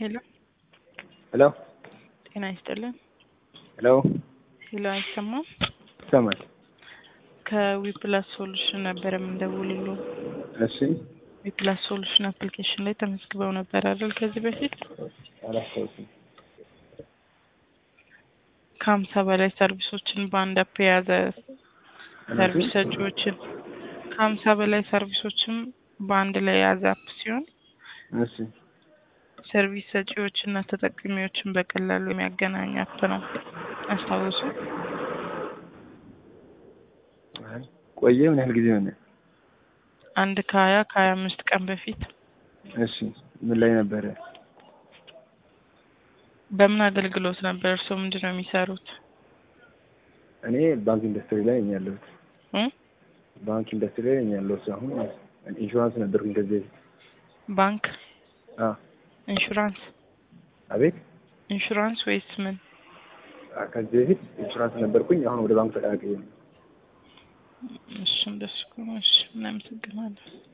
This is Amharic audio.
ሄሎ ሄሎ ጤና ይስጥልን። ሄሎ ሄሎ አይሰማም? ይሰማል? ከዊፕላስ ሶሉሽን ነበር የምንደውልሉ። እሺ ዊፕላስ ሶሉሽን አፕሊኬሽን ላይ ተመዝግበው ነበር አይደል? ከዚህ በፊት አላስታውስም። ከሀምሳ በላይ ሰርቪሶችን በአንድ አፕ የያዘ ሰርቪስ ሰጪዎችን ከሀምሳ በላይ ሰርቪሶችን በአንድ ላይ የያዘ አፕ ሲሆን እሺ ሰርቪስ ሰጪዎችና ተጠቃሚዎችን በቀላሉ የሚያገናኝ አፕ ነው። አስታውሱ። አይ ቆየ። ምን ያህል ጊዜ ሆነ? አንድ ከሀያ ከሀያ አምስት ቀን በፊት እሺ ምን ላይ ነበረ? በምን አገልግሎት ነበር? እርስዎ ምንድን ነው የሚሰሩት? እኔ ባንክ ኢንዱስትሪ ላይ ነኝ ያለሁት። እ? ባንክ ኢንዱስትሪ ላይ ነኝ ያለሁት። አሁን ኢንሹራንስ ነበርኩኝ ከዚህ በፊት። ባንክ አ ኢንሹራንስ አቤት ኢንሹራንስ ወይስ ምን? አ፣ ከዚህ በፊት ኢንሹራንስ ነበርኩኝ። አሁን ወደ ባንክ ተቀላቅዬ ነው። እሺ እንደሱ ከሆነ እሺ፣ እናመሰግናለን።